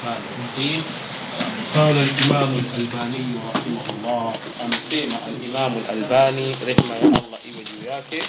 الرحمن الرحيم قال الإمام الألباني رحمه الله أمسيما الإمام الألباني رحمه الله إيوه yake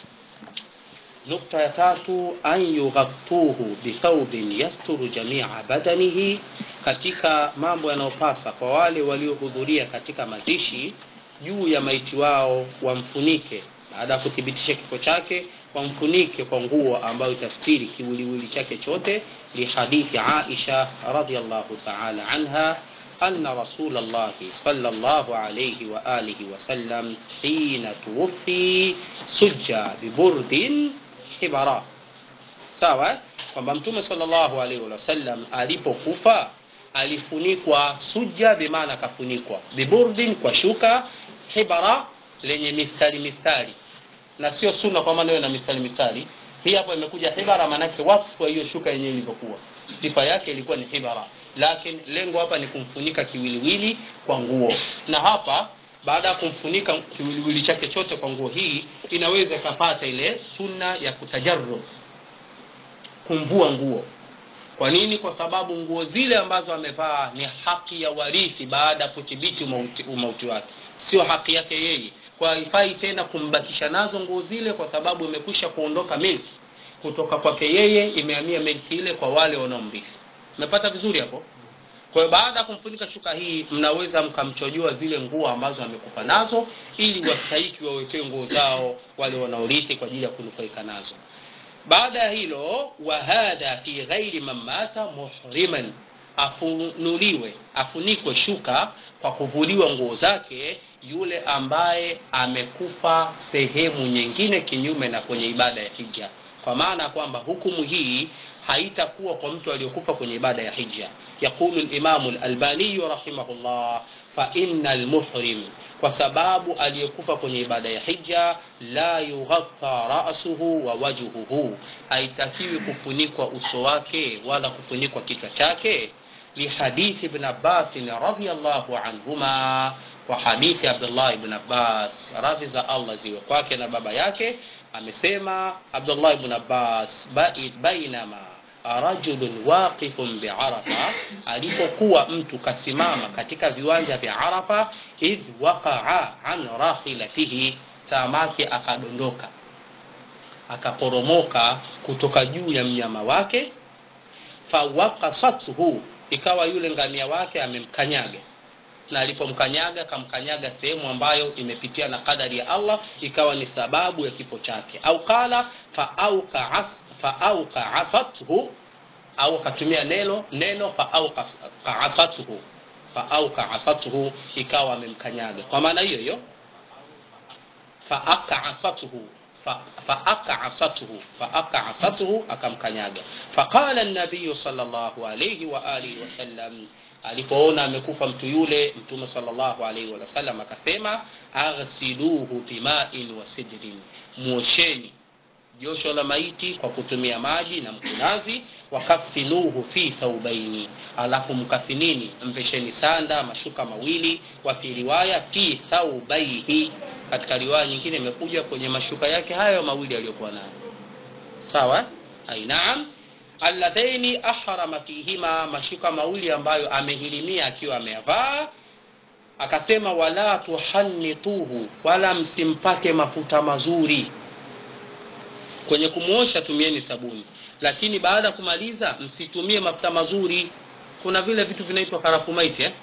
nukta ya tatu an yughattuhu bithaubin yasturu jamia badanihi katika mambo yanayopasa kwa wale waliohudhuria katika mazishi juu ya maiti wao wamfunike baada ya kuthibitisha kifo chake wamfunike kwa nguo ambayo itastiri kiwiliwili chake chote lihadithi aisha radiallahu taala anha أن رسول الله صلى الله عليه وآله وسلم حين توفي سجى ببرد حبراء sawa kwamba mtume sallallahu alaihi wasallam alipokufa alifunikwa suja bimaana akafunikwa biburdin kwa shuka hibara lenye mistari mistari na sio sunna kwa maana na mistari mistari hii hapo imekuja hibara maanake wasfu wa hiyo shuka yenyewe ilivyokuwa sifa yake ilikuwa ni hibara lakini lengo hapa ni kumfunika kiwiliwili kwa nguo na hapa baada ya kumfunika kiwiliwili chake chote kwa nguo hii inaweza ikapata ile sunna ya kutajarru kumvua nguo kwa nini kwa sababu nguo zile ambazo amevaa ni haki ya warithi baada ya kuthibiti umauti, umauti wake sio haki yake yeye kwa haifai tena kumbakisha nazo nguo zile kwa sababu imekwisha kuondoka milki kutoka kwake yeye imehamia milki ile kwa wale wanaomrithi umepata vizuri hapo kwa hiyo baada ya kumfunika shuka hii mnaweza mkamchojoa zile nguo ambazo amekufa nazo ili wastahiki wawekewe nguo zao wale wanaorithi kwa ajili ya kunufaika nazo baada ya hilo wahadha fi ghairi man mata muhriman afunuliwe afunikwe shuka kwa kuvuliwa nguo zake yule ambaye amekufa sehemu nyingine kinyume na kwenye ibada ya hija kwa maana kwamba hukumu hii haitakuwa kwa mtu aliyokufa kwenye ibada ya hija yaqulu limamu lalbaniyu rahimahullah faina lmuhrim kwa sababu aliyekufa kwenye ibada ya hija la yughatta rasuhu wa wajhuhu haitakiwi kufunikwa uso wake wala kufunikwa kichwa chake lihadithi ibn abbasin radiallahu anhuma kwa hadithi abdullah ibn abbas radhi za allah ziwe kwake na baba yake amesema abdullah ibn abbas bainama rajulun waqifun biarafa alipokuwa mtu kasimama katika viwanja vya arafa idh waqaa an rahilatihi samaki akadondoka akaporomoka kutoka juu ya mnyama wake fawakasathu ikawa yule ngamia wake amemkanyaga na alipomkanyaga akamkanyaga sehemu ambayo imepitia na kadari ya allah ikawa ni sababu ya kifo chake au qala faauka asathu au akatumia neno neno faauka asathu faauka asathu ikawa amemkanyaga kwa maana hiyo hiyo faaka asathu faakasathu faakasathu akamkanyaga faqala nabiyu salllahu alaihi waalihi wasallam alipoona amekufa mtu yule mtume salllahu alaihi wasallam akasema aghsiluhu bimain wa sidrin mwosheni josho la maiti kwa kutumia maji na mkunazi wakafinuhu fi thaubaini alafu mkafinini mpesheni sanda mashuka mawili wa fi riwaya fi thaubaihi katika riwaya nyingine imekuja kwenye mashuka yake hayo mawili aliyokuwa nayo sawa ainaam alladhaini ahrama fihima mashuka mawili ambayo amehirimia akiwa ameyavaa akasema wala tuhannituhu wala msimpake mafuta mazuri kwenye kumwosha tumieni sabuni lakini baada ya kumaliza msitumie mafuta mazuri kuna vile vitu vinaitwa karafumaiti eh?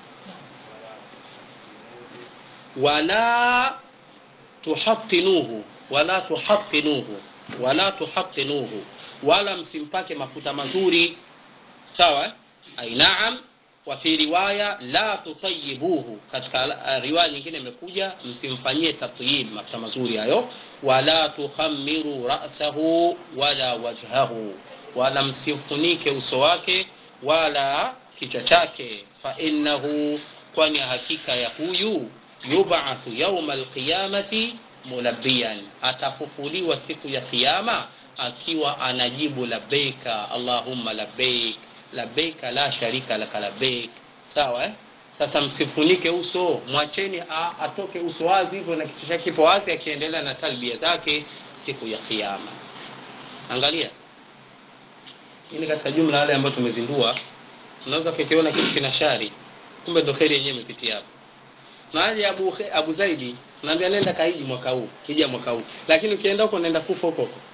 wala tuhatinuhu wala tuhatinuhu wala tuhatinuhu wala msimpake mafuta mazuri sawa ainaam wa fi riwaya la tutayibuhu katika riwaya nyingine imekuja msimfanyie tatyib mafuta mazuri hayo wala tukhamiru rasahu wala wajhahu wala msifunike uso wake wala kichwa chake fainahu kwani hakika ya huyu yubathu yauma alqiyamati mulabiyan atafufuliwa siku ya kiyama akiwa anajibu labbeika allahumma labbeik labbeika la sharika laka labbeik sawa eh? sasa msifunike uso mwacheni atoke uso wazi hivyo na kichwa chake kipo wazi akiendelea na talbia zake siku ya kiyama angalia hii ni katika jumla yale ambayo tumezindua unaweza kukiona kitu kina shari kumbe ndo kheri yenyewe imepitia hapo naje abu, abu zaidi naambia nenda kaiji mwaka huu kija mwaka huu lakini ukienda huko naenda kufa huko huko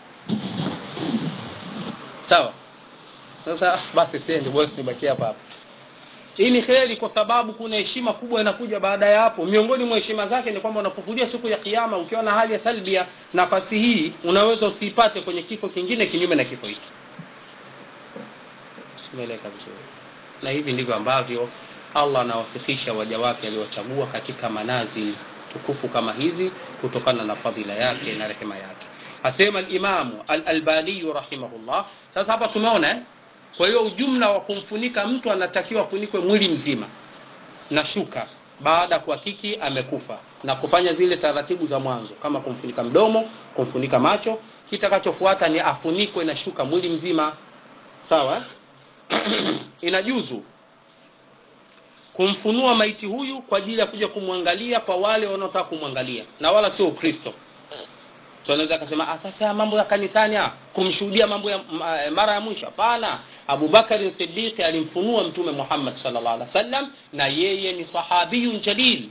sawa sasa basi siendi basi nibakie hapa hapa hii ni kheri kwa sababu kuna heshima kubwa inakuja baada ya hapo miongoni mwa heshima zake ni kwamba unapokuja siku ya kiyama ukiwa na hali ya thalbia nafasi hii unaweza usiipate kwenye kifo kingine kinyume na kifo hiki simeleka vizuri na hivi ndivyo ambavyo allah anawafikisha waja wake aliowachagua katika manazili tukufu kama hizi kutokana na fadhila yake na rehema yake asema alimamu alalbaniyu rahimahullah sasa hapa tumeona eh? kwa hiyo ujumla wa kumfunika mtu anatakiwa afunikwe mwili mzima na shuka baada ya kuhakiki amekufa na kufanya zile taratibu za mwanzo kama kumfunika mdomo kumfunika macho kitakachofuata ni afunikwe na shuka mwili mzima sawa inajuzu kumfunua maiti huyu kwa ajili ya kuja kumwangalia kwa wale wanaotaka kumwangalia na wala sio ukristo tunaweza akasema sasa mambo ya kanisani kumshuhudia mambo ya mara ya mwisho hapana abubakari sidiqi alimfunua mtume muhammad salllah alih wasallam na yeye ni sahabiyun jalil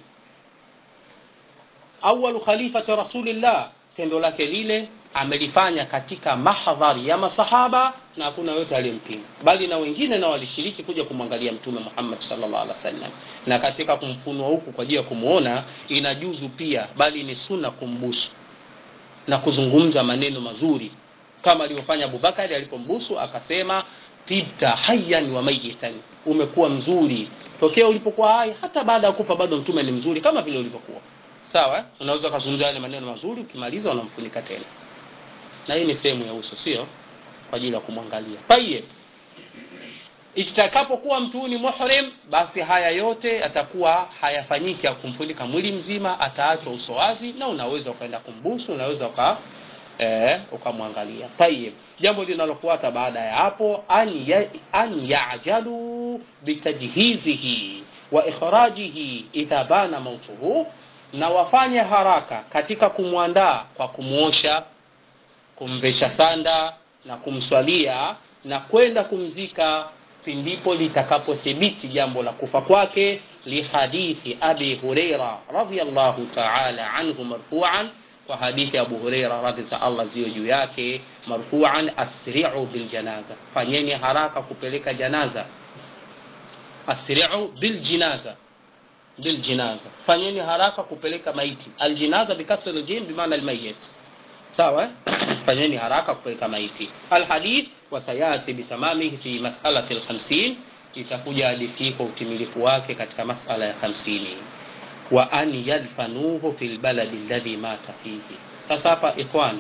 awalu khalifati rasulillah tendo lake lile amelifanya katika mahdhari ya masahaba na hakuna yote aliyempinga bali na wengine na walishiriki kuja kumwangalia mtume muhammad salllah alih wasallam na katika kumfunua huku kwa ajili ya kumwona inajuzu pia bali ni sunna kumbusu na kuzungumza maneno mazuri kama alivyofanya abubakari alipombusu akasema tibta hayan wa mayitan umekuwa mzuri tokea ulipokuwa hai hata baada ya kufa bado mtume ni mzuri kama vile ulivyokuwa sawa unaweza ukazungumza yale maneno mazuri ukimaliza unamfunika tena na hii ni sehemu ya uso sio kwa ajili ya kumwangalia tayeb ikitakapokuwa mtu ni muhrim basi haya yote atakuwa hayafanyiki ya kumfunika mwili mzima ataachwa uso wazi na unaweza ukaenda kumbusu unaweza uka eh, ukamwangalia tayib jambo linalofuata baada ya hapo an, ya, an yajalu bitajhizihi wa ikhrajihi idha bana mautuhu na wafanye haraka katika kumwandaa kwa kumwosha kumvesha sanda na kumswalia na kwenda kumzika pindipo litakapothibiti jambo la kufa kwake lihadithi abi hureira radiallahu taala anhu marfuan kwa hadithi abu hureira radhi za allah ziwe juu yake marfuan asriu biljanaza fanyeni haraka kupeleka janaza asriu biljinaza biljinaza fanyeni haraka kupeleka maiti aljinaza bikasri ljim bimaana almayit sawa fanyeni haraka kupeleka maiti alhadith wasayati bitamamihi fi masalati lhamsin itakuja hadithi kwa utimilifu wake katika masala ya hamsini wa an yadfanuhu fi lbaladi ladhi mata fihi sasa hapa ikhwan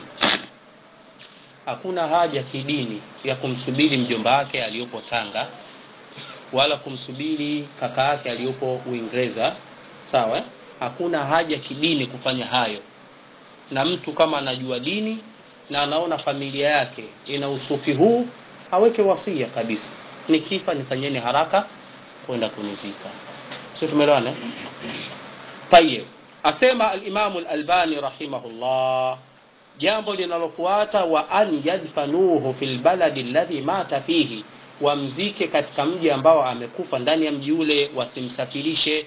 hakuna haja kidini ya kumsubiri mjomba wake aliyopo tanga wala kumsubiri kaka yake aliyopo uingereza sawa hakuna haja kidini kufanya hayo na mtu kama anajua dini na anaona familia yake ina usufi huu aweke wasia kabisa nikifa nifanyeni haraka kwenda kunizika sio tumeelewana tayeb asema alimamu lalbani rahimahullah jambo linalofuata wa an yadfanuhu fi lbaladi ladhi mata fihi wamzike katika mji ambao amekufa ndani ya mji ule wasimsafirishe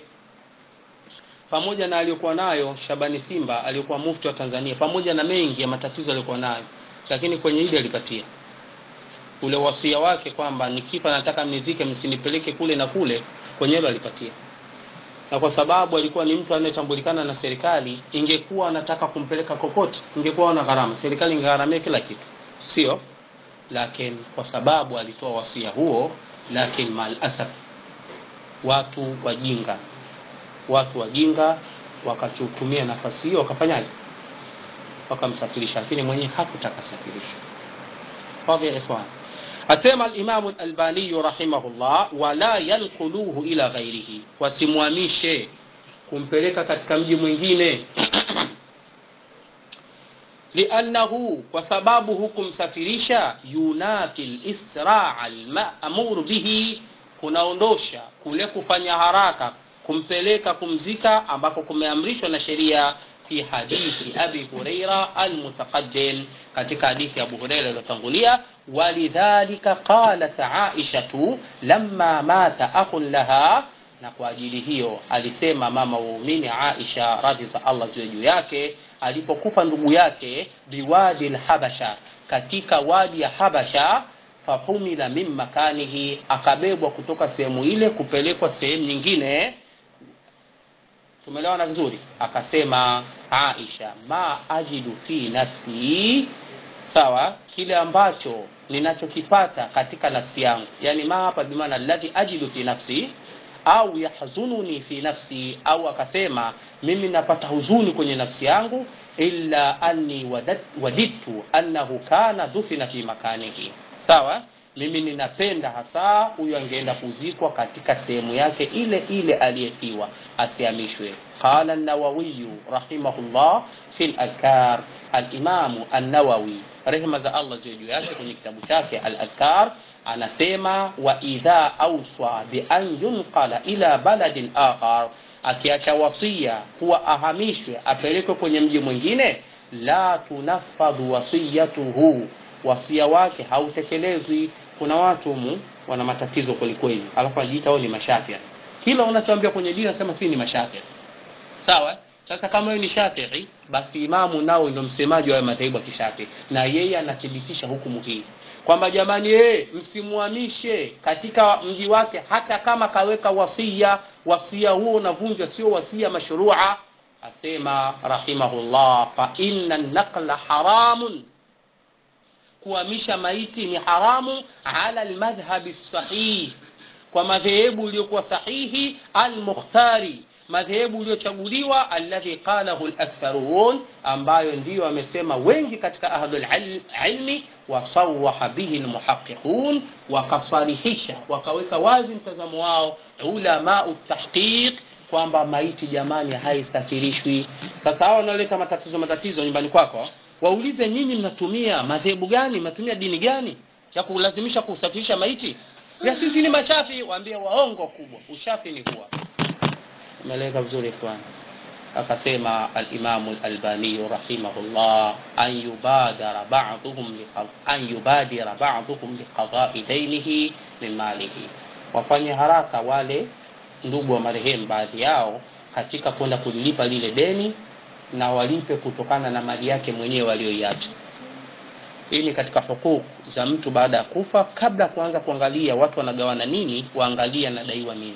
pamoja na aliyokuwa nayo shabani simba aliyokuwa mufti wa tanzania pamoja na mengi ya matatizo aliyokuwa nayo lakini kwenye hili alipatia ule wasia wake kwamba nikifa nataka mnizike msinipeleke kule na kule kwenye hilo alipatia na kwa sababu alikuwa ni mtu anayetambulikana na serikali ingekuwa anataka kumpeleka kokote ingekuwa na gharama serikali ingegharamia kila kitu sio lakini kwa sababu alitoa wasia huo lakini maalasaf watu wajinga watu wajinga wakachutumia nafasi hiyo wakafanyaje wakamsafirisha lakini mwenyewe hakutaka safirisha fadhi ya ikhwan asema alimamu lalbaniyu rahimahullah wala yanquluhu ila ghairihi wasimwamishe kumpeleka katika mji mwingine liannahu kwa sababu hukumsafirisha yunafi lisraa almamur bihi kunaondosha kule kufanya haraka kumpeleka kumzika ambako kumeamrishwa na sheria fi hadithi abi huraira almutaqaddim katika hadithi ya abu huraira iliyotangulia walidhalika qalat aishatu lamma mata akhun laha na kwa ajili hiyo alisema mama waumini aisha radhi za allah ziwe juu yake alipokufa ndugu yake biwadi lhabasha katika wadi ya habasha fahumila min makanihi akabebwa kutoka sehemu ile kupelekwa sehemu nyingine tumeelewana vizuri akasema aisha ma ajidu fi nafsi sawa kile ambacho ninachokipata katika nafsi yangu yani ma hapa bimaana alladhi ajidu fi nafsi au yahzununi fi nafsi au akasema mimi napata huzuni kwenye nafsi yangu illa anni wadat- wadidtu annahu kana dhufina fi makanihi sawa mimi ninapenda hasa huyu angeenda kuzikwa katika sehemu yake ile ile aliyefiwa asihamishwe qala nawawiyu rahimahullah fi ladkar alimamu annawawi rehma za allah ziwe juu yake kwenye kitabu chake aladkar anasema wa idha auswa bian yunqala ila baladin akhar akiacha wasia kuwa ahamishwe apelekwe kwenye mji mwingine la tunafadhu wasiyatuhu wasia wake hautekelezwi kuna watu mu wana matatizo kwelikweli alafu wanajiita wao ni mashafia kila unachoambia kwenye dini anasema si ni mashafia sawa sasa kama wewe ni shafii basi imamu nao ndio msemaji wa madhehebu ya kishafii na yeye anathibitisha hukumu hii kwamba jamani ee, msimuhamishe katika mji wake hata kama kaweka wasia wasia huo unavunjwa sio wasia mashrua asema rahimahullah fa inna naqla haramun kuhamisha maiti ni haramu ala lmadhhabi sahih kwa madhehebu iliyokuwa sahihi almukhtari madhehebu iliyochaguliwa alladhi qalahu laktharun ambayo ndiyo amesema wengi katika ahlulilmi wasawaha bihi lmuhaqiqun wakasalihisha wakaweka wazi mtazamo wao ulamau tahqiq kwamba maiti jamani haisafirishwi sasa hawa wanaoleta matatizo matatizo nyumbani kwako waulize nyinyi mnatumia madhehebu gani mnatumia dini gani ya kulazimisha kusafirisha maiti ya sisi ni mashafi waambie waongo kubwa ushafi ni huwa umeeleka vizuri ikhwan akasema alimamu lalbaniyu rahimahullah an yubadara baduhum an yubadira baduhum liqadai dainihi min malihi wafanye haraka wale ndugu wa marehemu baadhi yao katika kwenda kulilipa lile deni na walipe kutokana na mali yake mwenyewe aliyoiacha hii ni katika hukuk za mtu baada ya kufa kabla ya kuanza kuangalia watu wanagawana nini waangalie anadaiwa nini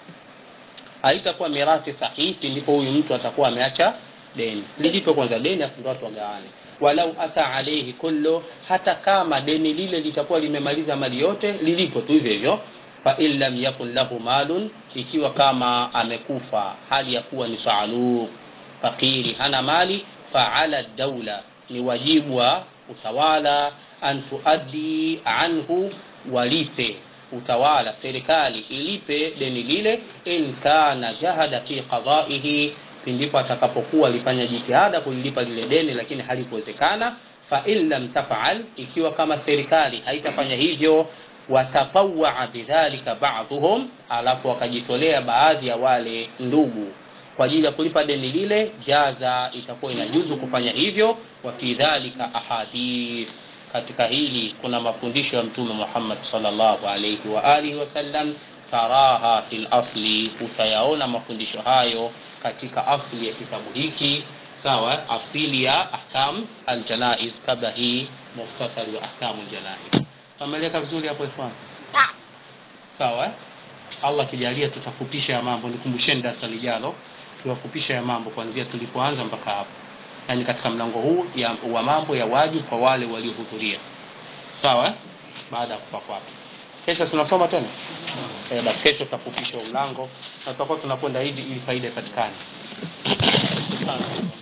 haitakuwa mirathi sahihi ndipo huyu mtu atakuwa ameacha deni lilipe kwanza deni afu ndo watu wagawane walau ata alaihi kullu hata kama deni lile litakuwa limemaliza mali yote lilipo tu hivyo hivyo fain lam yakun lahu malun ikiwa kama amekufa hali ya kuwa ni faaluu fakiri hana mali faala daula ni wajibu wa utawala an tuaddi anhu walipe utawala serikali ilipe deni lile in kana jahada fi qadaihi pindipo atakapokuwa alifanya jitihada kulilipa lile deni lakini halikuwezekana fain lam tafal ikiwa kama serikali haitafanya hivyo watatawaa bidhalika baduhum alafu wakajitolea baadhi ya wale ndugu kwa ajili ya kulipa deni lile jaza itakuwa inajuzu kufanya hivyo wa fi dhalika ahadith katika hili kuna mafundisho ya mtume muhammad salllahu alaihi wa alihi wasallam taraha fi lasli utayaona mafundisho hayo katika asli ya kitabu hiki sawa asili ya ahkam aljanais kabla hii muhtasari wa ahkamu ljanais ameleka vizuri hapo ikhwan sawa allah akijalia tutafupisha ya mambo nikumbusheni darasa lijalo tuwafupisha ya mambo kuanzia tulipoanza mpaka hapo yaani katika mlango huu ya, wa mambo ya wajibu kwa wale waliohudhuria sawa baada ya kufa kwake kesho tunasoma tena e, basi kesho tutafupisha mlango na tutakuwa tunakwenda hivi ili faida ipatikane